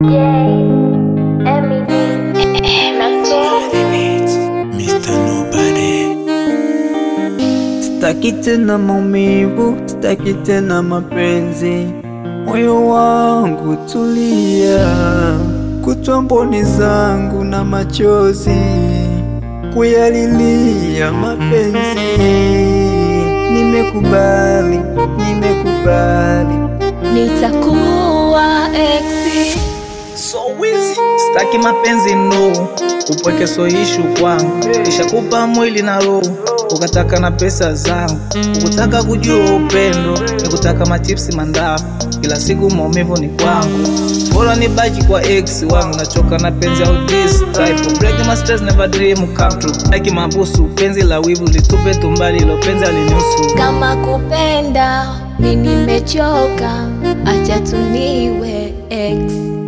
Sitaki tena maumivu, sitaki tena mapenzi, moyo wangu tulia, kutwa mboni zangu na machozi kuyalilia mapenzi. Nimekubali, nimekubali, nitakuwa exi So wizi Sitaki mapenzi no, upweke so ishu kwangu, nishakupa mwili na roho, ukataka na pesa zangu, ukutaka kujua upendo, nikutaka machipsi mandafu, kila siku maumivu ni kwangu, bora nibaki kwa ex wangu, nachoka na penzi au this type break my stress never dream come true, like mabusu, penzi la wivu litupe tumbali, ilo penzi alinihusu kama kupenda mi nimechoka, acha tuniwe ex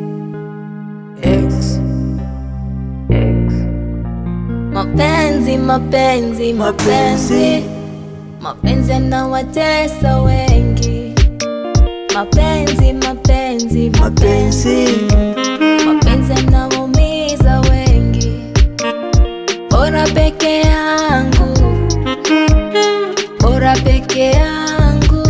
ex, ex, mapenzi mapenzi mapenzi mapenzi yanawatesa wengi mapenzi mapenzi mapenzi mapenzi yanawaumiza wengi bora peke yangu bora peke yangu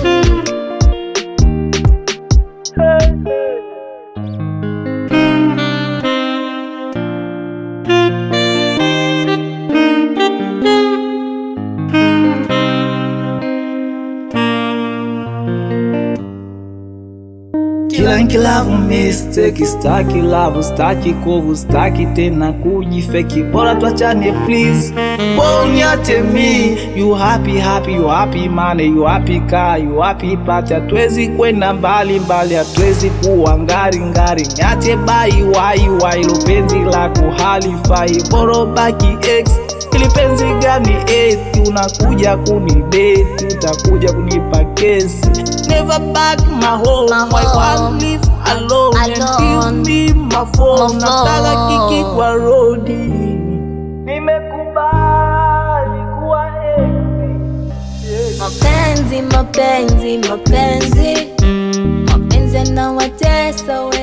Kila nkilavu mistake, staki love, staki kovu, staki tena kujifeki, bora tuachane please, bora uniache mi. You happy happy, you happy money, you happy car, you happy party, hatuwezi kwenda mbali mbali, hatuwezi kuwa ngari ngari, niache bai wai wai, lo penzi lako halifai, bora baki ex ili penzi gani eti unakuja kunideti, utakuja kunipa kesi. Never back my home, My I home. want live alone, and Alone. give me my phone. My Nataka phone. kiki kwa rodi, nimekubali kuwa ex. mapenzi mapenzi mapenzi mapenzi yanawatesa